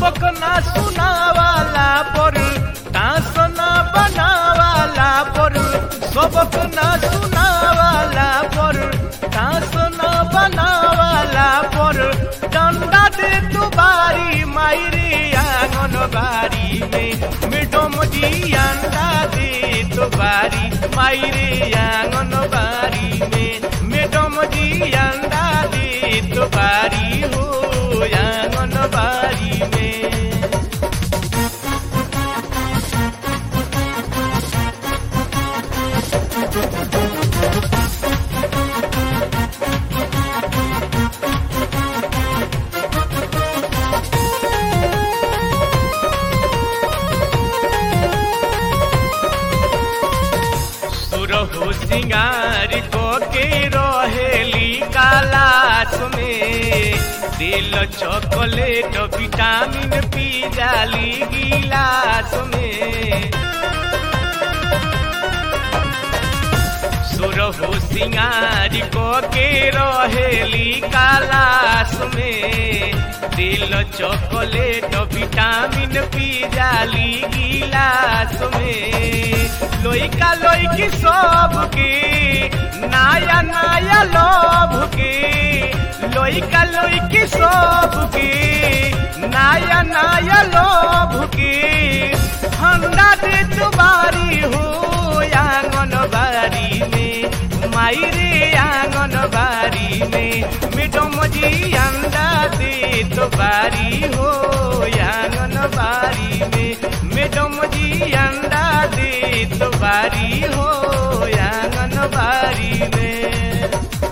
सबक ना सुनावाला पर तास ना बनावाला पर सबक ना सुनावाला पर तास ना बनावाला पर डंडा दे तू बारी मायरे आंगन बारी में मिडम जी अंडा दे तो बारी मायरे आंगन बारी में मैडम जी अंडा दे तो बारी हो आंगन बारी में सुरहु सिंगार को के रहेली कालास में दिल चॉकलेट विटामिन पी जाली गिलास में सुरहु सिंगार को के रहेली कालास में दिल चॉकलेट विटामिन पी जाली गिलास में लोइका लोइकी सब के नया नया लोभ के लोइका लोइकी सब के नया नया लोभ के ठंडा दे तुम्हारी हो आंगन बारी में मायरे आंगन बारी में मैडम जी अंडा दे तो बारी हो आंगन बारी में मैडम जी अंडा दे तो बारी हो आंगन बारी में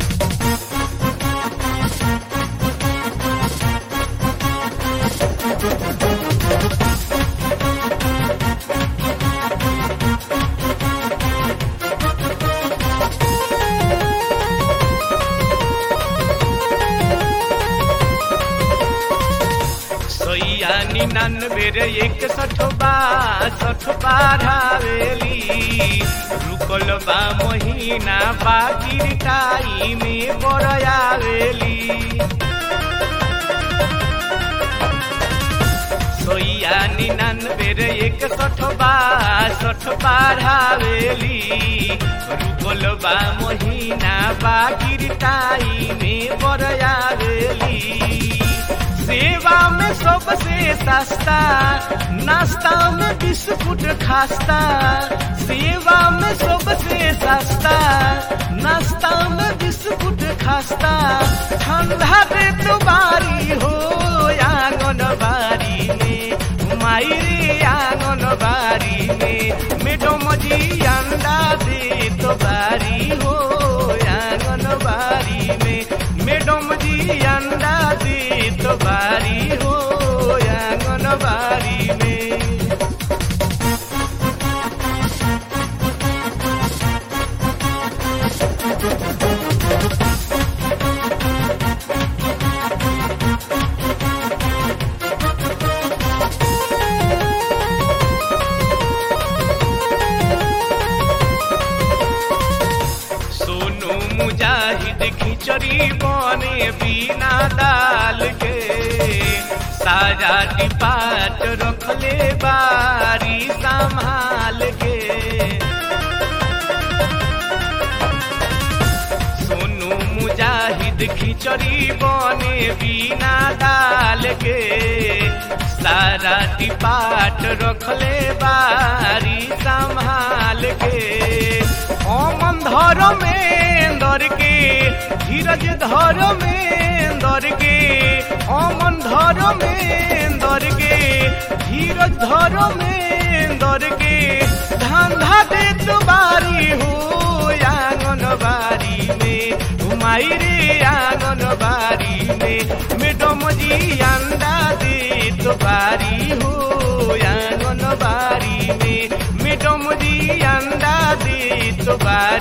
सोइया निन्यानवे रे एक सठ बासठ बारहवेली रुकल बा महीना बाकी टाई में बरयावेली सोइया निन्यानवे रे एक सठ बासठ बारहवेली रुकल बा महीना बाकी टाई में बरयावेली सेवा में सबसे सस्ता नाश्ता में बिस्कुट खास्ता सेवा में सबसे सस्ता नाश्ता में बिस्कुट खास्ता ठंडा दे तो बारी हो आंगन बारी में मायरे आंगन बारी में मैडम जी अंडा दे तो बारी हो आंगन बारी में मैडम जी अंडा दे तो बारी हो आंगन बारी में सोनू मुजाहिद खिचड़ी बने बिना दाल के सारा डिपाट रखले बारी संभाल के सोनू मुजाहिद खिचड़ी बने बिना दाल के सारा डिपाट रखले बारी संभाल के ओमन धर में दर के धीरज धर में दर के ओमन धर में दर के धीरज धर में दर के धंधा दे तुम्हारी हो आंगन बारी में घुमाई रे आंगन बारी में मैडम जी अंडा दे तो बारी हो आंगन बारी में मैडम जी अंडा दे तो बारी